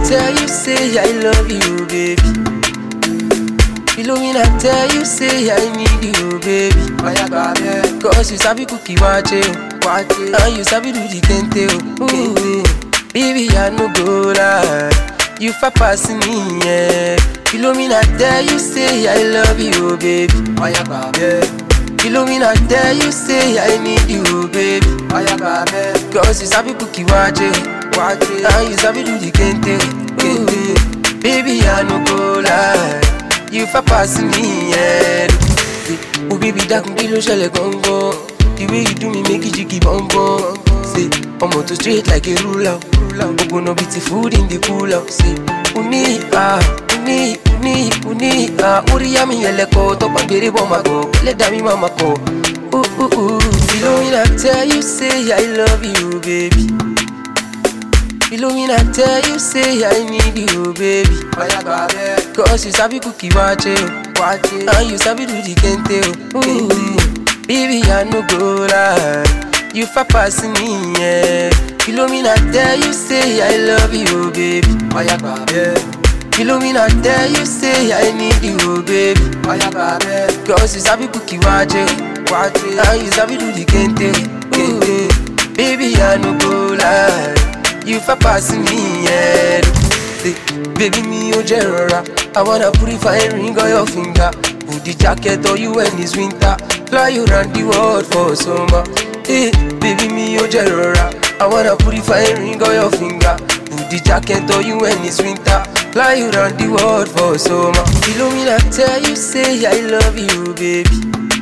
tell you say I love you, baby. Philomena tell you say I need you, baby. Oya gba bẹ́ẹ̀. Cause you sabi cookie wache o, Wájú. and you sabi do the kente o. Ooh, baby I no go lie, you far pass me, yeah. Philomena tell you say I love you, baby. Oya gba bẹ́ẹ̀. Philomena tell you say I need you, baby. Oya gba bẹ́ẹ̀. Cause you sabi cookie wache o, Wájú. and you sabi do the kente o. Kente. Baby I no go lie, you far pass me, yeah. Oh baby dákun kí ló ṣẹlẹ̀ gangan The way you do me make it jiggy bum bum Say ọmọ tó straight like a ruler Ogbonna bíi ti food in the cooler Say uni ah uni uni uni ah Orí mi ẹlẹ́kọ̀ tọ́pọ̀ gbèrè bọ́ máa kọ̀ Lẹ́dàá mi máa máa kọ̀ Ooh ooh ooh Philomena tell you say I love you baby Philomena tell you say I need you baby Oya gba bẹ́ẹ̀. Cause you sabi cookie wache o Wájú. And you sabi do the kente o Ooh, Baby I no go lie You far pass me yeah Philomena tell you say I love you baby Oya gba bẹ́ẹ̀. Philomena tell you say I need you baby Oya gba bẹ́ẹ̀. Cause you sabi cookie wache o Wájú. And you sabi do the kente o Ooh, Baby I no go lie You far pass me yeah Say, Baby mi ò jẹ́ rọra I wanna purify ring on your finger Put the jacket on you when it's winter Fly you round the world for summer hey, Baby mi ò jẹ́ rọra I wanna purify ring on your finger Put the jacket on you when it's winter Fly you round the world for summer Philomena tell you say I love you baby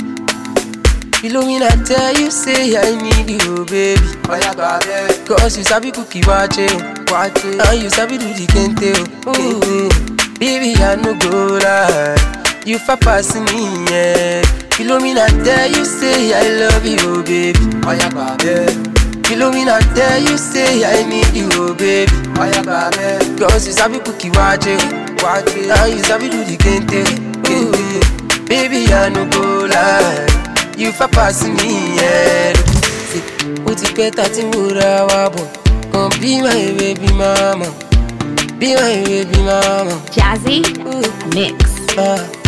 Philomena tell you say I need you baby Oya gba bẹ́ẹ̀. Cause you sabi cookie wache o Wájú. And you sabi do the kente o Ooh, Baby I no go lie You far pass me yeah Philomena tell you say I love you baby Oya gba bẹ́ẹ̀. Philomena tell you say I need you baby Oya gba bẹ́ẹ̀. Cause you sabi cookie wache o Wájú. And you sabi do the kente o Ooh, Baby I no go lie You far pass me yeah Say, Ó ti pẹ́ ta tí mo ra wa bọ̀ Come be my baby mama Be my baby mama Jazzy Ooh, Mix. ah,